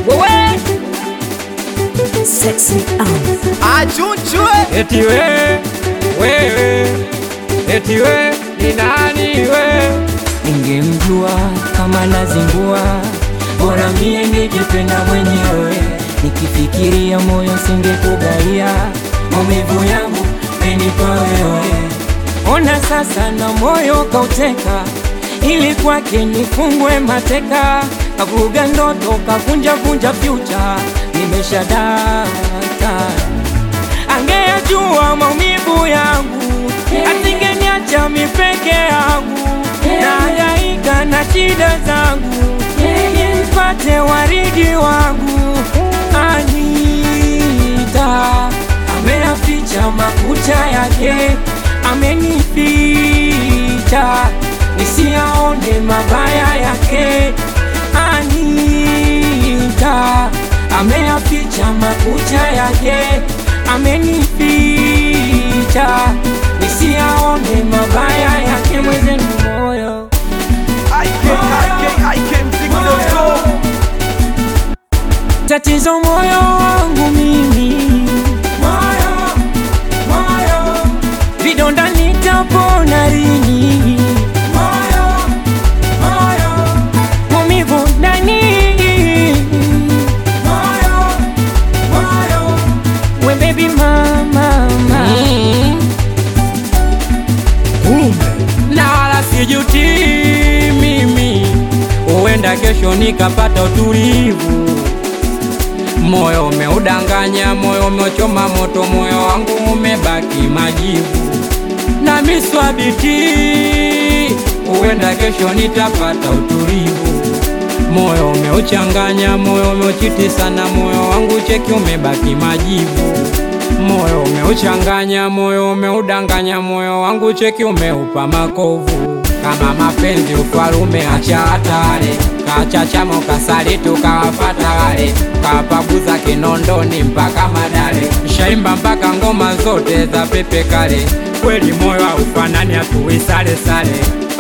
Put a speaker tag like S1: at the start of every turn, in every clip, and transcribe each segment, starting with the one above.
S1: wewe sexy um.
S2: Achunchwe
S3: eti we wewe eti we ni nani we
S4: Ningemjua kama nazingua, bora mie ningependa mwenyewe. Nikifikiria moyo singekugaia, maumivu yangu menipa wewe. Ona sasa na moyo kauteka, ili kwake nifungwe mateka. Kavuga ndoto kavunja vunja fyucha, nimeshadata angeyajua maumivu yangu, asingeniacha mi peke yangu, nahangaika na shida zangu, ili nipate waridi wangu. Anita ameyaficha makucha yake, amenificha nisiyaone mabaya yake. Anita ameyaficha makucha yake, amenificha nisiyaone mabaya yake. Mwezenu moyo
S2: ikikikmziki.com
S4: tatizo moyo wangu mimi, vidonda nitapona lini? Maumivu ndani, we baby mama, mama.
S3: na wala sijuti mimi, huenda kesho nikapata utulivu. Moyo umeudanganya, moyo umechoma moto, moyo wangu umebaki majivu na miswabiti, huenda kesho nitapata utulivu. Moyo umeuchanganya, moyo umeuchiti sana, moyo wangu cheki umebaki majivu. Moyo umeuchanganya, moyo umeudanganya, moyo wangu cheki umeupa makovu. Kama mapenzi ufalume, acha hatari, kachachamo kasali, tukawafata wale, kapaguza Kinondoni mpaka Madale, shaimba mpaka ngoma zote za pepe kale. Kweli moyo haufanani, hatuwi sale sale.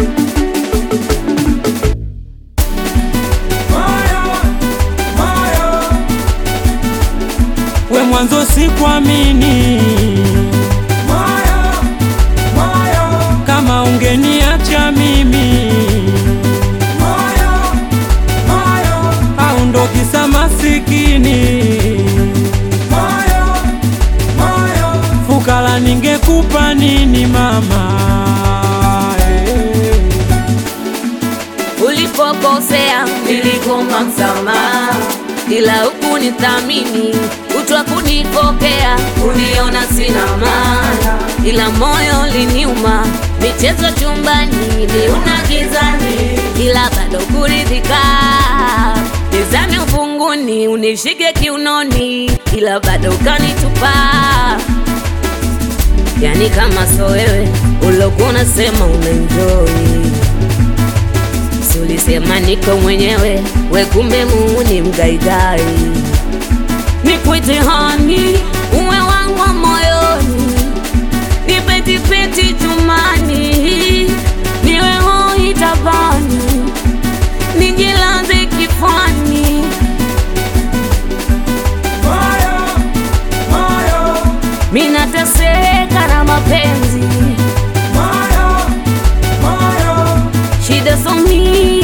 S4: we mwanzo sikuamini kama ungeniacha mimi au ndo kisa masikini fukara ningekupa nini mama eh.
S1: ulipokosea niligoma msamaha, ila huku nithamini utwa kunipokea, uniona sina maana, ila moyo liniuma, michezo chumbani niuna gizani, ila bado kuridhika Nizame ufunguni unishike kiunoni, ila bado ukanitupa yani kama so wewe ulokuwa unasema unaenjoy Si ulisema niko mwenyewe, we kumbe muuni mgaigai. Nikwite hani, uwe wangu wa moyoni, nipetipeti tumani, niwe hoi tabani, nijilaze kifani. Minateseka na mapenzi, shida so mingi